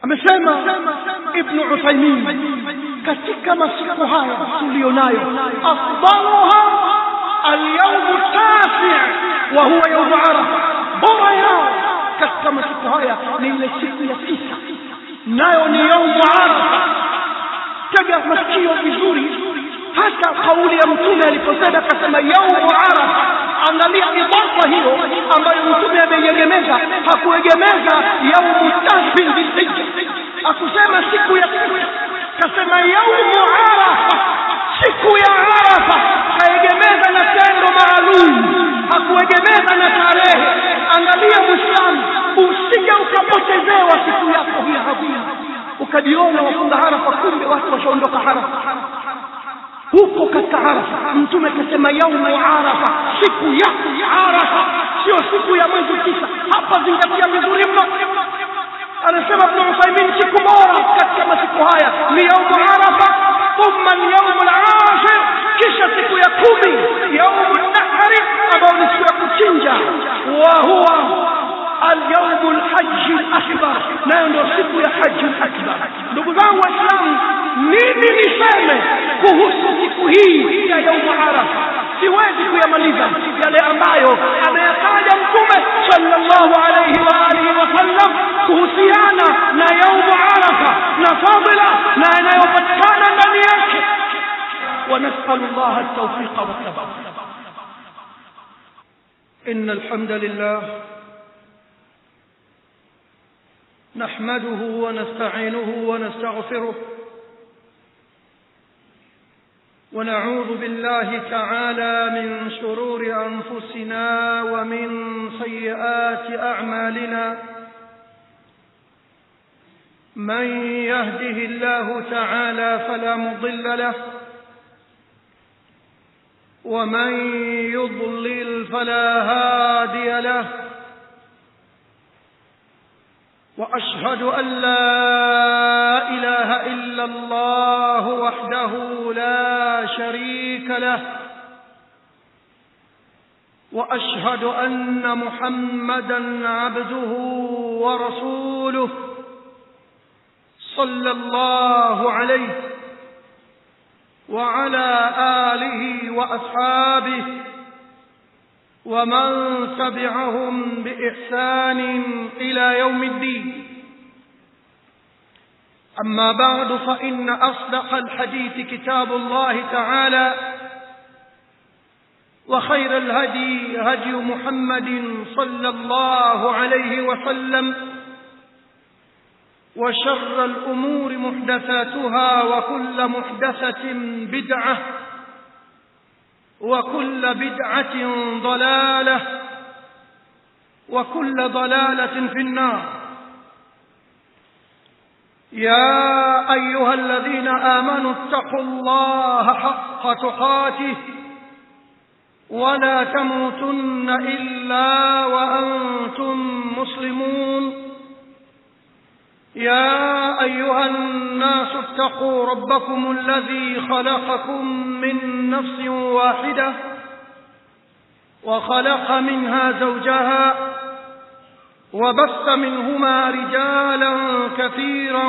amesema ibnu uthaimin katika masiku haya tuliyo nayo afdaluha alyaumu tasi wa huwa yaumu arafa bora yao katika masiku haya ni ile siku ya tisa nayo ni yaumu arafa tega masikio vizuri hata kauli ya mtume aliposema akasema yaumu arafa angalia idafa hiyo ambayo mtume ameiegemeza hakuegemeza yaumu tasi dhilhija akusema siku ya kasema yaumu arafa siku ya arafa kaegemeza na tendo maalum hakuegemeza na tarehe angalia mwislamu usije ukapotezewa siku yako hii hadhia ukajiona wafunga harafa kumbe watu washaondoka harafa huko katika arafa mtume akasema yaumu arafa siku ya arafa sio siku ya mwezi tisa hapa zingatia vizuri mno anasema ibn uthaimin siku bora katika masiku haya ni yaumu arafa thumma alyaumu alashir kisha siku ya kumi yaumu nahri ambayo ni siku ya kuchinja wa huwa alyaumu lhaji lakbar nayo ndio siku ya haji lakbar ndugu zangu waislamu nini niseme kuhusu siku hii ya yaumu arafa siwezi kuyamaliza yale ambayo ameyataja mtume sallallahu alayhi wa alihi wasallam kuhusiana na yaumu arafa na fadila na yanayopatikana ndani yake ونسأل الله التوفيق والثبات إن الحمد لله نحمده ونستعينه ونستغفره ونعوذ بالله تعالى من شرور أنفسنا ومن سيئات أعمالنا من يهده الله تعالى فلا مضل له ومن يضلل فلا هادي له واشهد ان لا اله الا الله وحده لا شريك له واشهد ان محمدا عبده ورسوله صلى الله عليه وعلى آله وأصحابه ومن تبعهم بإحسان إلى يوم الدين أما بعد فإن أصدق الحديث كتاب الله تعالى وخير الهدي هدي محمد صلى الله عليه وسلم وشر الأمور محدثاتها وكل محدثة بدعة وكل بدعة ضلالة وكل ضلالة في النار يا أيها الذين آمنوا اتقوا الله حق تقاته ولا تموتن إلا وأنتم مسلمون يا أيها الناس اتقوا ربكم الذي خلقكم من نفس واحدة وخلق منها زوجها وبث منهما رجالا كثيرا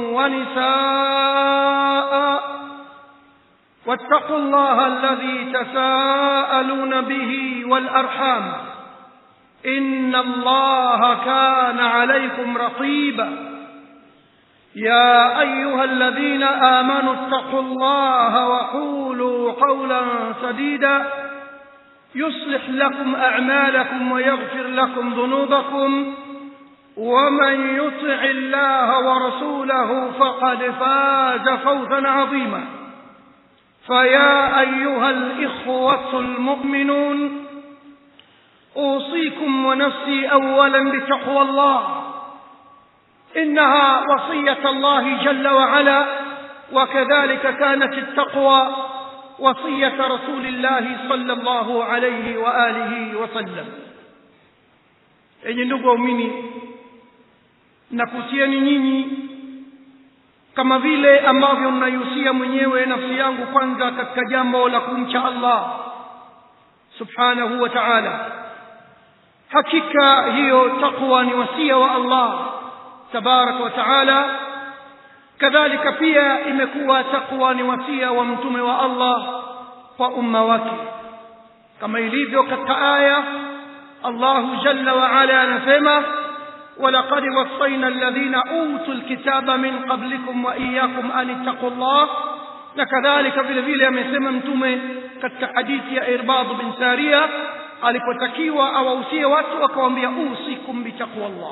ونساء واتقوا الله الذي تساءلون به والأرحام إن الله كان عليكم رقيبا يا أيها الذين آمنوا اتقوا الله وقولوا قولا سديدا يصلح لكم أعمالكم ويغفر لكم ذنوبكم ومن يطع الله ورسوله فقد فاز فوزا عظيما فيا أيها الإخوة المؤمنون أوصيكم ونفسي أولا بتقوى الله إنها وصية الله جل وعلا وكذلك كانت التقوى وصية رسول الله صلى الله عليه وآله وسلم enyi ndugu waumini nakutieni nyinyi kama vile ambavyo mnaihusia mwenyewe nafsi yangu kwanza katika jambo la kumcha allah subhanahu wa taala hakika hiyo taqwa ni wasia wa allah tabaraka wa taala kadhalika pia imekuwa takwa ni wasia wa mtume wa allah kwa umma wake kama ilivyo katika aya allahu jalla waala anasema ولقد وصينا الذين أوتوا الكتاب من قبلكم وإياكم أن اتقوا الله نكذلك vile vile amesema mtume katika hadithi ya Irbad bin Saria alipotakiwa awahusie watu akawaambia usikum bitaqwa Allah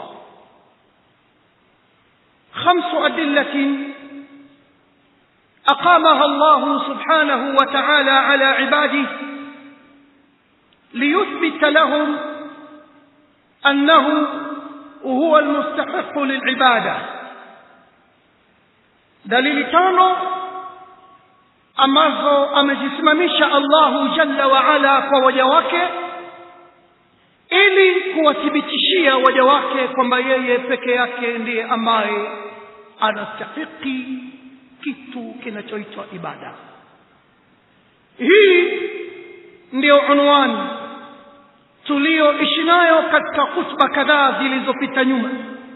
خمس أدلة أقامها الله سبحانه وتعالى على عباده ليثبت لهم أنه هو المستحق للعبادة دليل tano ambazo amezisimamisha Allahu jalla wa ala kwa waja wake ili kuwathibitishia waja wake kwamba yeye peke yake ndiye ambaye anastahiki kitu kinachoitwa ibada hii ndiyo unwani tuliyoishi nayo katika hutuba kadhaa zilizopita nyuma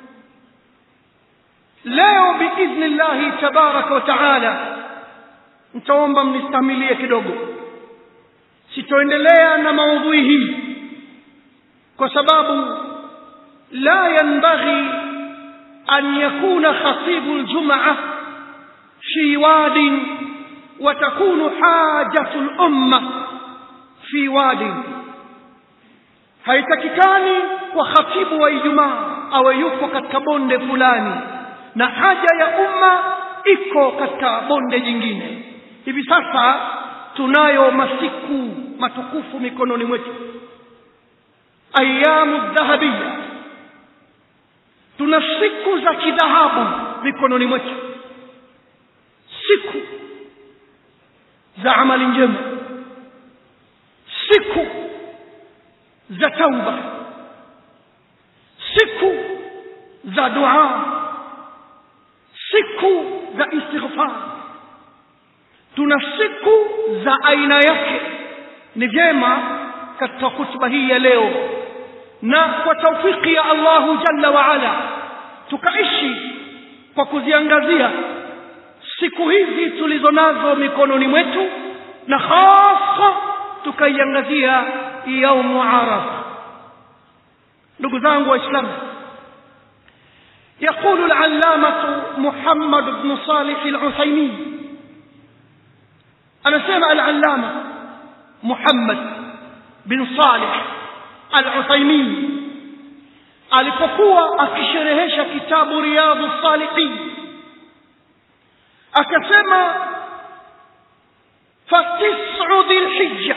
leo biidhni llahi tabaraka wa taala nitaomba mnistamilie kidogo sitoendelea na maudhui hii kwa sababu la yanbaghi an yakuna khatibu ljumaa fi wadin وتكون حاجة الأمة في واد haitakikani kwa khatibu wa ijumaa awe yuko katika bonde fulani na haja ya umma iko katika bonde jingine hivi sasa tunayo masiku matukufu mikononi mwetu ayamu dhahabia tuna siku za kidhahabu mikononi mwetu siku za amali njema siku za tauba siku za dua siku za istighfar tuna siku za aina yake ni vyema katika hutuba hii ya leo na kwa taufiki ya allahu jalla waala tukaishi kwa kuziangazia siku hizi tulizo nazo mikononi mwetu na hasa tukaiangazia yaumu arafa ndugu zangu waislamu يقول العلامة محمد بن صالح العثيمين أنا سمع العلامة محمد بن صالح العثيمين alipokuwa akisherehesha kitabu riyadhu salihin akasema fatisu dhilhija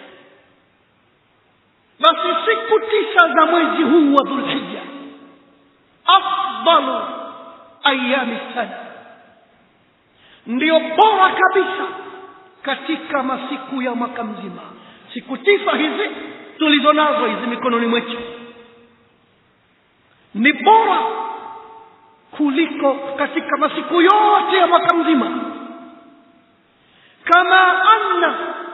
basi siku tisa za mwezi huu wa dhulhija afdalu ayami sana ndiyo bora kabisa katika masiku ya mwaka mzima siku tisa hizi tulizo nazo hizi mikononi mwetu ni bora kuliko katika masiku yote ya mwaka mzima kama anna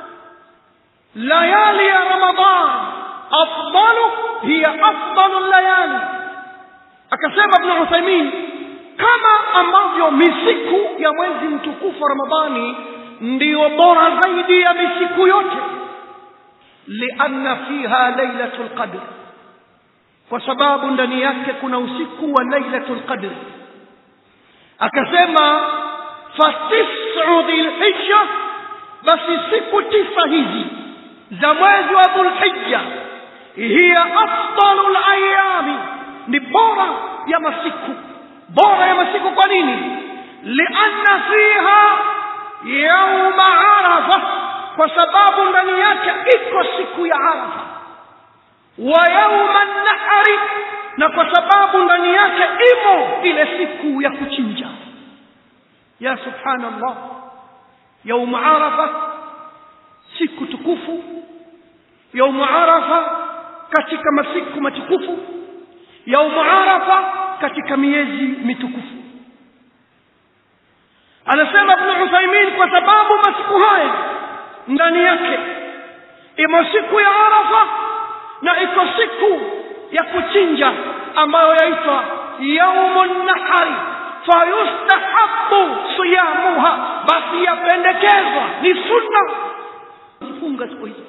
layali ya ramadan afdalu hiya afdalu layali akasema ibn uthaimin kama ambavyo misiku ya mwezi mtukufu wa ramadhani ndiyo bora zaidi ya misiku yote lianna fiha lailatu lqadr kwa sababu ndani yake kuna usiku wa lailatu lqadr akasema fatisu dhilhija basi siku tisa hizi za mwezi wa dhulhija hiya afdalu layami ni bora ya masiku bora ya masiku kwa nini lianna fiha yauma arafa kwa sababu ndani yake iko siku ya arafa wa yauma nahari na kwa sababu ndani yake imo ile siku ya kuchinja ya subhanallah yaumu arafa siku tukufu yaumu arafa katika masiku matukufu yaumu arafa katika miezi mitukufu anasema ibn uthaimin kwa sababu masiku haya ndani yake imo siku ya arafa na iko siku ya kuchinja ambayo yaitwa yaumu nahari fayustahabu siyamuha basi yapendekezwa ni sunna kufunga siku hizo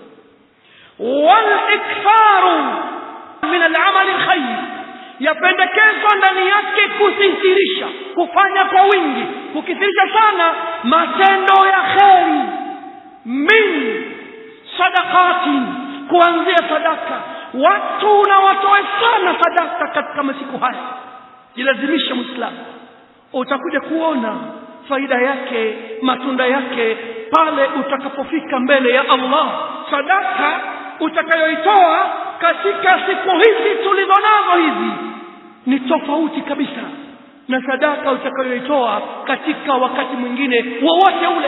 waliktharu min alamali lkhair yapendekezwa ndani yake kuthihirisha kufanya kwa wingi kukithirisha sana matendo ya kheri min sadakatin kuanzia sadaka watu na watoe sana sadaka katika masiku haya jilazimishe mwislamu utakuja kuona faida yake matunda yake pale utakapofika mbele ya allah sadaka utakayoitoa katika siku hizi tulizo nazo hizi ni tofauti kabisa na sadaka utakayoitoa katika wakati mwingine wowote ule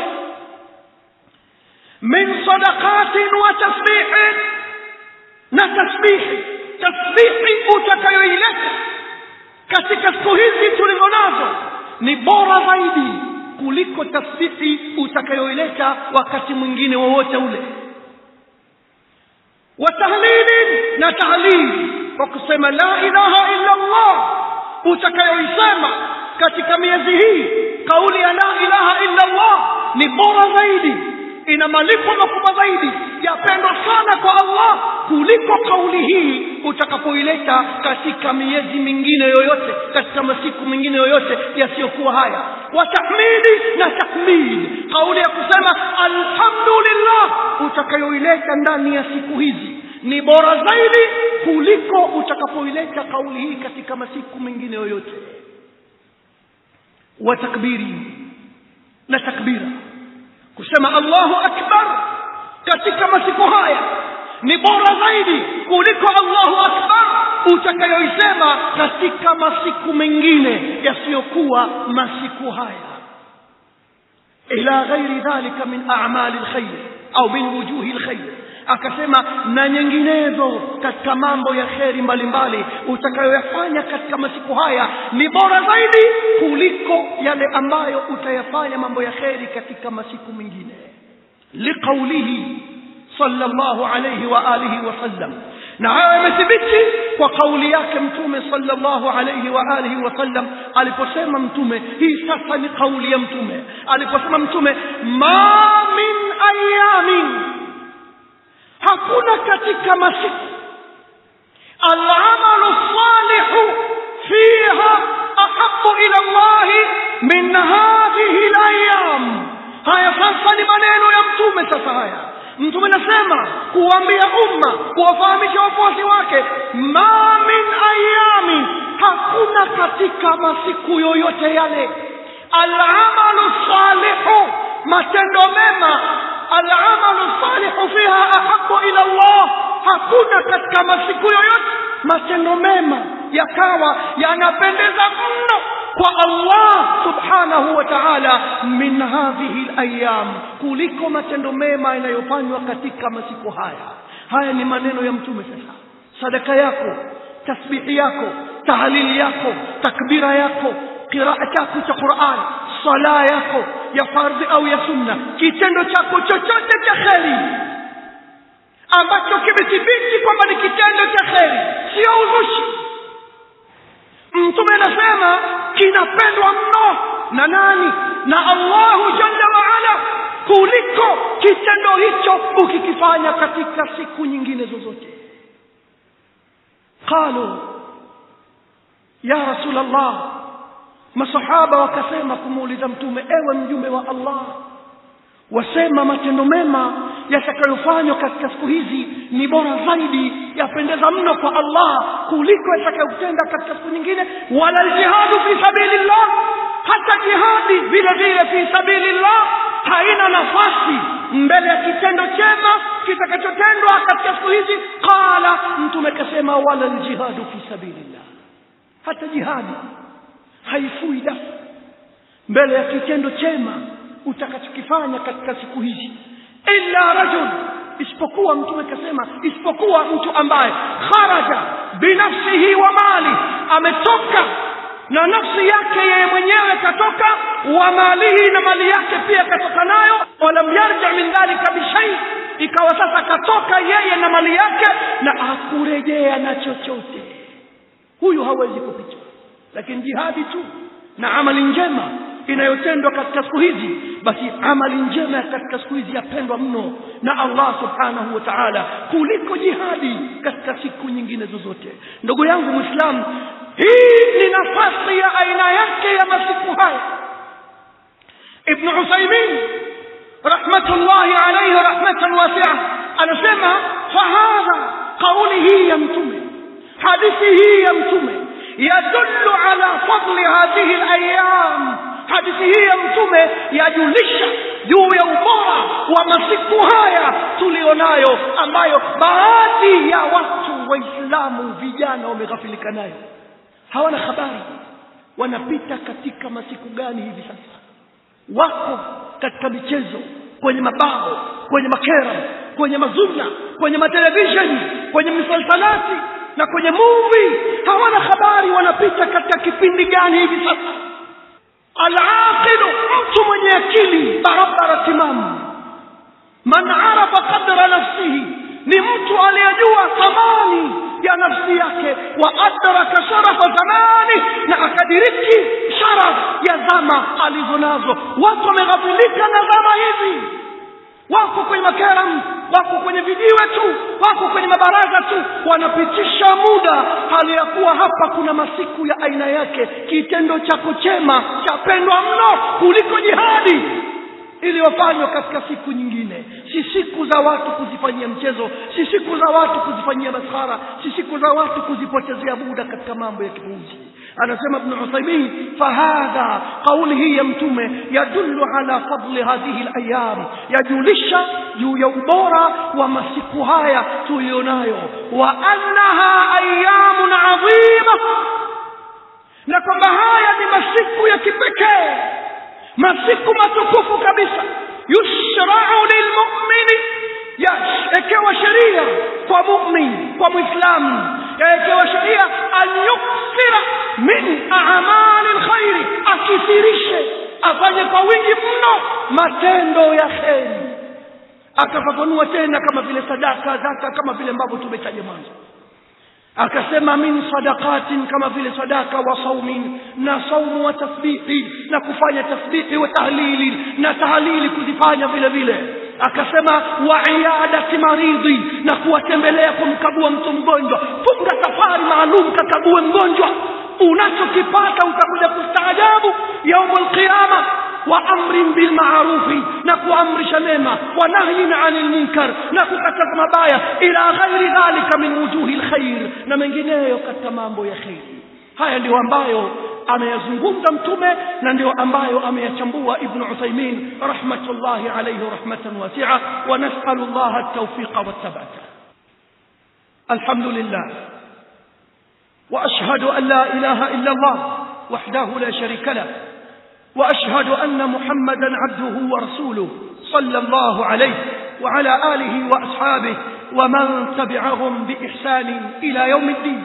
min sadaqatin wa tasbihin na tasbihi tasbihi utakayoileta katika siku hizi tulizo nazo ni bora zaidi kuliko tasbihi utakayoileta wakati mwingine wowote ule wa tahlilin na tahlili kwa kusema la ilaha illa allah utakayoisema katika miezi hii kauli ya la ilaha illa allah ni bora zaidi ina malipo makubwa zaidi yapendwa sana kwa allah kuliko kauli hii utakapoileta katika miezi mingine yoyote katika masiku mengine yoyote yasiyokuwa haya watahmidi na takmid kauli ya kusema alhamdulillah utakayoileta ndani ya siku hizi ni bora zaidi kuliko utakapoileta kauli hii katika masiku mengine yoyote wa takbiri na takbira kusema allahu akbar katika masiku haya ni bora zaidi kuliko allahu akbar utakayoisema katika masiku mengine yasiyokuwa masiku haya ila ghairi dhalika min amali lkhair au min wujuhi lkhair akasema na nyinginezo katika mambo ya kheri mbalimbali utakayoyafanya katika masiku haya ni bora zaidi kuliko yale ambayo utayafanya mambo ya kheri katika masiku mengine liqaulihi sallallahu alayhi wa alihi wasallam na hayo yamethibiti kwa kauli yake mtume sallallahu alayhi wa alihi wasallam aliposema mtume hii sasa ni kauli ya mtume aliposema mtume ma min ayamin hakuna katika masiku alamalu salihu fiha ahabu ila llahi min hadhihi layam haya sasa ni maneno ya mtume sasa haya mtume anasema kuambia umma kuwafahamisha wafuasi wake ma min ayamin hakuna katika masiku yoyote yale alamalu salihu matendo mema alamalu salihu fiha ahabu ila llah hakuna katika masiku yoyote matendo mema yakawa yanapendeza mno kwa allah subhanahu wa taala min hadhihi layam kuliko matendo mema yanayofanywa katika masiku haya haya ni maneno ya mtume sasa sadaka yako tasbihi yako tahlili yako takbira yako qiraa chako cha quran sala yako ya fardhi au ya sunna kitendo chako chochote cha kheri ambacho kimethibiti kwamba ni kitendo cha kheri sio uzushi mtume anasema kinapendwa mno na nani na allahu jalla waala kuliko kitendo hicho ukikifanya katika siku nyingine zozote qalu ya rasul allah masahaba wakasema kumuuliza mtume ewe mjumbe wa allah wasema matendo mema yatakayofanywa katika siku hizi ni bora zaidi yapendeza mno kwa allah kuliko yatakayotenda katika siku nyingine wala ljihadu fi sabilillah hata jihadi vile vile fi sabilillah haina nafasi mbele ya kitendo chema kitakachotendwa katika siku hizi qala mtume akasema wala ljihadu fi sabilillah hata jihadi haifui dafu mbele ya kitendo chema utakachokifanya katika siku hizi illa rajul isipokuwa mtume akasema isipokuwa mtu ambaye kharaja binafsihi wa mali ametoka na nafsi yake yeye mwenyewe katoka wa malihi na mali yake pia katoka nayo walam yarja min dhalika bishai ikawa sasa katoka yeye na mali yake na hakurejea na chochote huyu hawezi kupita lakini jihadi tu na amali njema inayotendwa katika siku hizi basi amali njema katika siku hizi yapendwa mno na Allah subhanahu wa ta'ala kuliko jihadi katika siku nyingine zozote ndugu yangu muislamu hii ni nafasi ya aina yake ya masiku haya ibn Uthaymeen rahmatullahi alayhi rahmatan wasi'a anasema fahadha kauli hii ya mtume hadithi hii ya mtume yadullu ala fadli hadhihi alayam hadithi hii ya mtume yajulisha juu ya ubora wa masiku haya tulionayo ambayo baadhi ya watu waislamu vijana wameghafilika nayo hawana habari wanapita katika masiku gani hivi sasa wako katika michezo kwenye mabao kwenye makera kwenye mazuna kwenye matelevisheni kwenye misalsalati na kwenye movie hawana habari wanapita katika kipindi gani hivi sasa alaqilu mtu mwenye akili barabara timamu man arafa qadra nafsihi ni mtu aliyejua thamani ya nafsi yake wa adraka sharafa zamani na akadiriki sharaf ya zama alizo nazo watu wameghafilika na zama hizi wako kwenye makaram wako kwenye vijiwe tu wako kwenye mabaraza tu wanapitisha muda hali ya kuwa hapa kuna masiku ya aina yake kitendo chako chema chapendwa mno kuliko jihadi iliyofanywa katika siku nyingine si siku za watu kuzifanyia mchezo si siku za watu kuzifanyia maskhara si siku za watu kuzipotezea muda katika mambo ya kipuuzi anasema ibn Uthaymeen fahadha kauli hii ya mtume yadullu ala fadli hadhihi alayam yajulisha juu ya ubora wa masiku haya tulionayo wa annaha ayamun adhima na kwamba haya ni masiku ya kipekee masiku matukufu kabisa yushrau lilmumini yaekewa sheria kwa mumin kwa mwislamu yaekewa sheria an yukthira min amali lkhairi akithirishe afanye kwa wingi mno matendo ya kheri akafafanua tena kama vile sadaka zaka kama vile ambavyo tumetaja mwanzo akasema min sadaqatin kama vile sadaka wa saumin na saumu wa tasbihi na kufanya tasbihi wa tahlili na tahlili kuzifanya vile vile akasema wa iadati maridhi na kuwatembelea kumkagua mtu mgonjwa funga safari maalum kakague mgonjwa unachokipata utakuja kustaajabu yaumul qiyama wa amrin bil ma'rufi na kuamrisha mema wa nahyin 'anil munkar na kukataza mabaya ila ghairi dhalika min wujuhil khair na mengineyo katika mambo ya khairi haya ndio ambayo ameyazungumza mtume na ndio ambayo ameyachambua ibn Uthaymeen rahmatullahi alayhi rahmatan wasi'a wa nas'alu Allah at-tawfiqa wat-thabata alhamdulillah wa ashhadu an la ilaha illa Allah wahdahu la sharika lahu واشهد ان محمدا عبده ورسوله صلى الله عليه وعلى اله واصحابه ومن تبعهم باحسان الى يوم الدين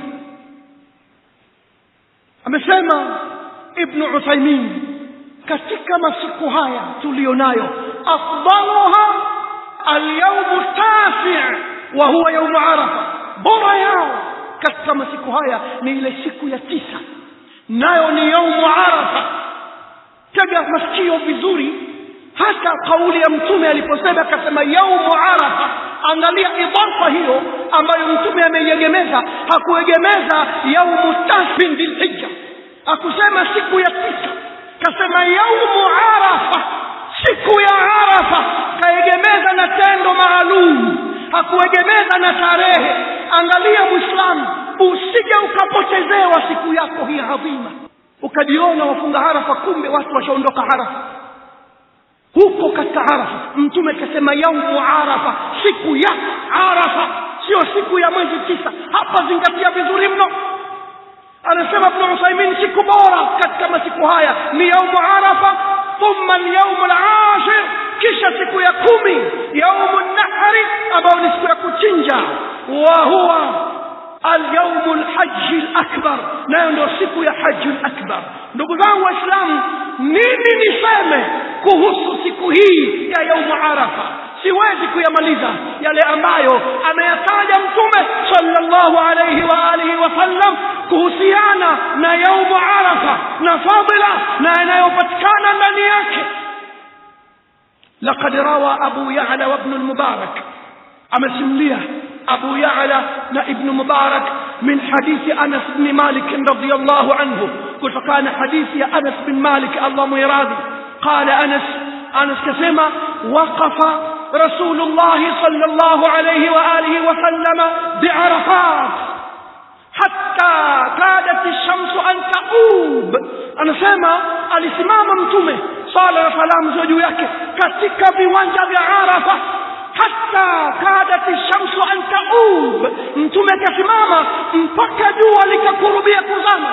amesema ibnu uthaimin katika masiku haya tuliyonayo afdaluha alyaumu tafi wa huwa yaumu arafa bora yao katika masiku haya ni ile siku ya tisa nayo ni yaumu arafa tega masikio vizuri hata kauli ya mtume aliposema akasema yaumu arafa angalia idafa hiyo ambayo mtume ameiegemeza hakuegemeza yaumu tasbin dhilhijja akusema siku ya tisa kasema yaumu arafa siku ya arafa kaegemeza na tendo maalum hakuegemeza na tarehe angalia mwislamu usije ukapotezewa siku yako hii adhima ukajiona wafunga harafa kumbe watu washaondoka harafa huko katika arafa mtume akasema yaumu arafa siku ya arafa sio siku ya mwezi tisa hapa zingatia vizuri mno anasema ibn Uthaymeen siku bora katika masiku haya ni yaumu arafa thumma yaumu al-ashir kisha siku ya kumi yaumu nahri ambayo ni siku ya kuchinja wa huwa alyaumu lhaji lakbar nayo ndio siku ya haji lakbar ndugu zangu waislamu nini niseme kuhusu siku hii ya yaumu arafa siwezi kuyamaliza yale ambayo ameyataja mtume sallallahu alayhi wa alihi wasallam kuhusiana na yaumu arafa na fadila na yanayopatikana ndani yake لقد روى أبو يعلى وابن المبارك أمسمليه أبو يعلى ابن مبارك من حديث أنس بن مالك رضي الله عنه قلت كان حديث يا أنس بن مالك الله ميراضي قال أنس أنس كسمة وقف رسول الله صلى الله عليه وآله وسلم بعرفات حتى كادت الشمس أن تغوب anasema alisimama mtume sala na salamu ziwe juu yake katika viwanja vya arafa hata kadati shamsu an taub mtume akasimama mpaka jua likakurubia kuzama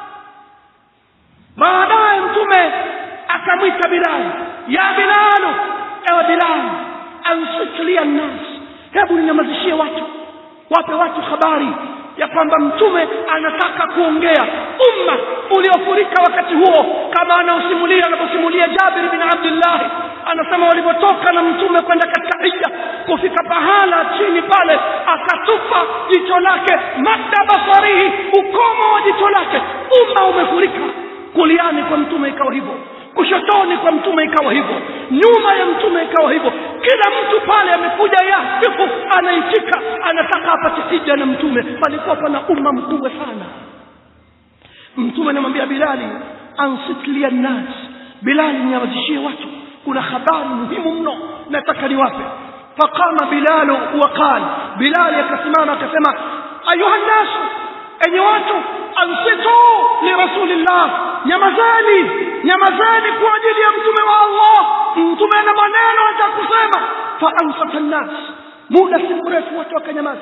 baadaye mtume akamwita bilali ya bilalu ewe bilali ansitlia nnas hebu ninyamazishie watu wape watu habari ya kwamba mtume anataka kuongea umma uliofurika wakati huo kama anaosimulia anaposimulia jabir bin abdillahi anasema walipotoka na mtume kwenda katika hija kufika pahala chini pale akatupa jicho lake madda basarihi ukomo wa jicho lake umma umefurika kuliani kwa mtume ikawa hivyo kushotoni kwa mtume ikawa hivyo nyuma ya mtume ikawa hivyo kila mtu pale amekuja yasifu anaitika anataka apate hija na mtume palikuwa pana umma mkubwa sana mtume anamwambia bilali ansitlia nnas bilali niawazishie watu kuna habari muhimu mno nataka niwape faqama bilalu waqal bilali akasimama akasema ayuha nnasu enye watu ansitu lirasulillah nyamazani nyamazani kwa ajili ya mtume wa allah mtume ana maneno atakusema faansata nnas muda si mrefu watu wakanyamaza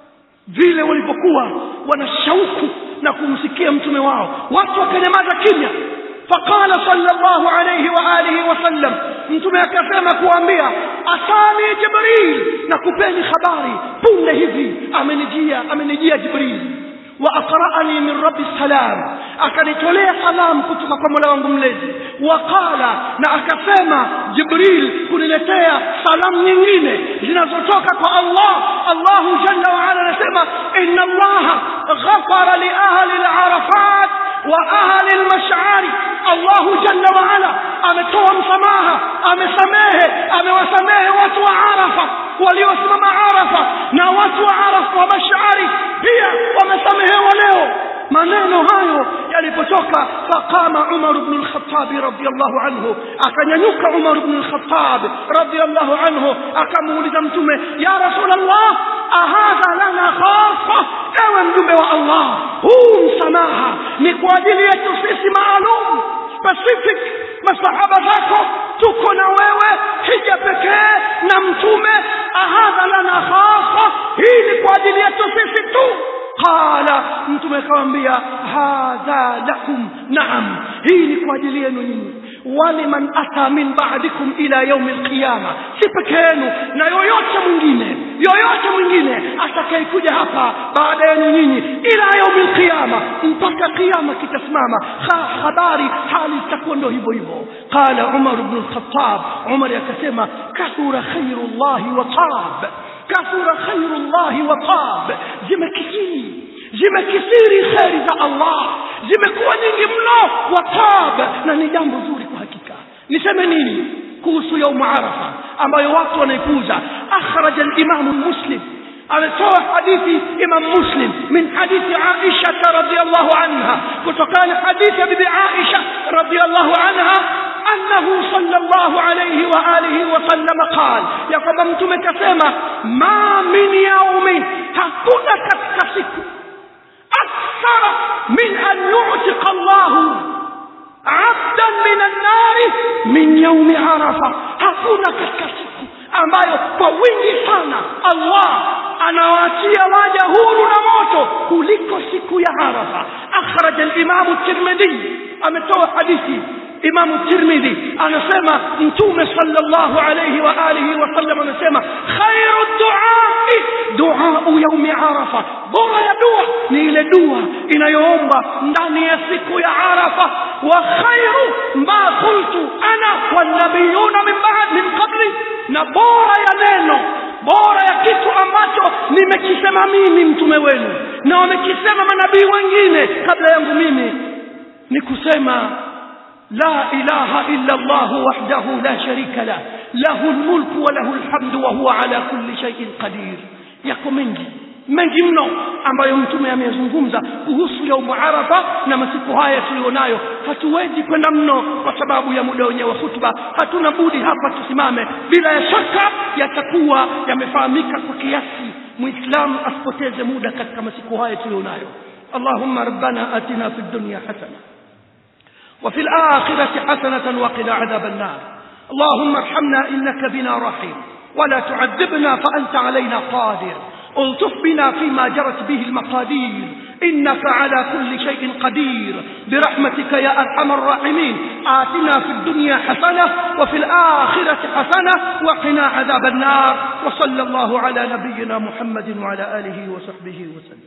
vile walivyokuwa wana shauku na kumsikia mtume wao watu wakanyamaza kimya faqala sallallahu alayhi wa alihi wasallam mtume akasema kuambia asani jibril na kupeni habari punde hivi amenijia amenijia jibril وأقرأني من رب السلام akanitolea salamu kutoka kwa mola wangu mlezi waqala na akasema jibril kuniletea salamu nyingine zinazotoka kwa allah allahu jalla waala anasema inna allaha ghafara liahli larafat wa ahli lmashari allahu jalla waala ametoa msamaha amesamehe amewasamehe watu wa arafa waliosimama arafa na watu wa arafa wa mashari pia wamesamehewa leo maneno hayo yalipotoka faqama umar bnu lkhatabi radiallahu anhu akanyanyuka umar bnu lkhatab radiallahu anhu akamuuliza mtume ya rasul llah ahadha lana khasa ewe mjumbe wa allah huu msamaha ni kwa ajili yetu sisi maalum specific masahaba zako tuko na wewe hija pekee na mtume ahadha lana khasa hii ni kwa ajili yetu sisi tu qala mtume akawambia hadha lakum naam hii ni kwa ajili yenu nyinyi waliman ata min ba'dikum ila yaumi alqiyama si peke yenu na yoyote mwingine yoyote mwingine atakayekuja hapa baada yenu nyinyi ila yaumi alqiyama mpaka qiyama kitasimama habari hali itakuwa ndo hivyo hivyo qala umar bnu lkhatab umar akasema kathura khairu llahi wa tab kathura khairu llahi wa tab zimekithiri zimekithiri kheri za allah zimekuwa nyingi mno wa tab na ni jambo zuri kwa hakika niseme nini kuhusu yaumu arafa ambayo watu wanaipuza akhraja limamu muslim ametoa hadithi imam muslim min hadithi aisha radiallahu anha kutokana hadithi ya bibi aisha radiallahu anha أنه صلى الله عليه وآله وسلم قال يقول متوم كسيما ما من يوم hakuna katika siku akthara min an yutika llahu abdan min annari min yaumi arafa hakuna katika siku ambayo kwa wingi sana allah anawaachia waja huru na moto kuliko siku ya arafa akhraja limamu tirmidhi ametoa hadithi imamu tirmidhi anasema mtume sallallahu alayhi wa alihi wasallam anasema khairu duai duau yaumi arafa bora ya dua ni ile dua inayoombwa ndani ya siku ya arafa wa khairu ma qultu ana wanabiyuna min ba'd min qabli na bora ya neno bora ya kitu ambacho nimekisema mimi mtume wenu na wamekisema manabii wengine kabla yangu mimi ni kusema لا إله إلا الله وحده لا شريك له له الملك وله الحمد وهو على كل شيء قدير yako mengi mengi mno ambayo mtume amezungumza kuhusu yaumu arafa na masiku haya tulionayo hatuwezi kwenda mno kwa sababu ya muda wenyewe wa hutuba hatuna budi hapa tusimame bila ya shaka yatakuwa yamefahamika kwa kiasi muislamu asipoteze muda katika masiku haya tulionayo allahumma rabbana atina fi dunya hasana وفي الآخرة حسنة وقنا عذاب النار اللهم ارحمنا إنك بنا رحيم ولا تعذبنا فأنت علينا قادر الطف بنا فيما جرت به المقادير إنك على كل شيء قدير برحمتك يا أرحم الراحمين آتنا في الدنيا حسنة وفي الآخرة حسنة وقنا عذاب النار وصلى الله على نبينا محمد وعلى آله وصحبه وسلم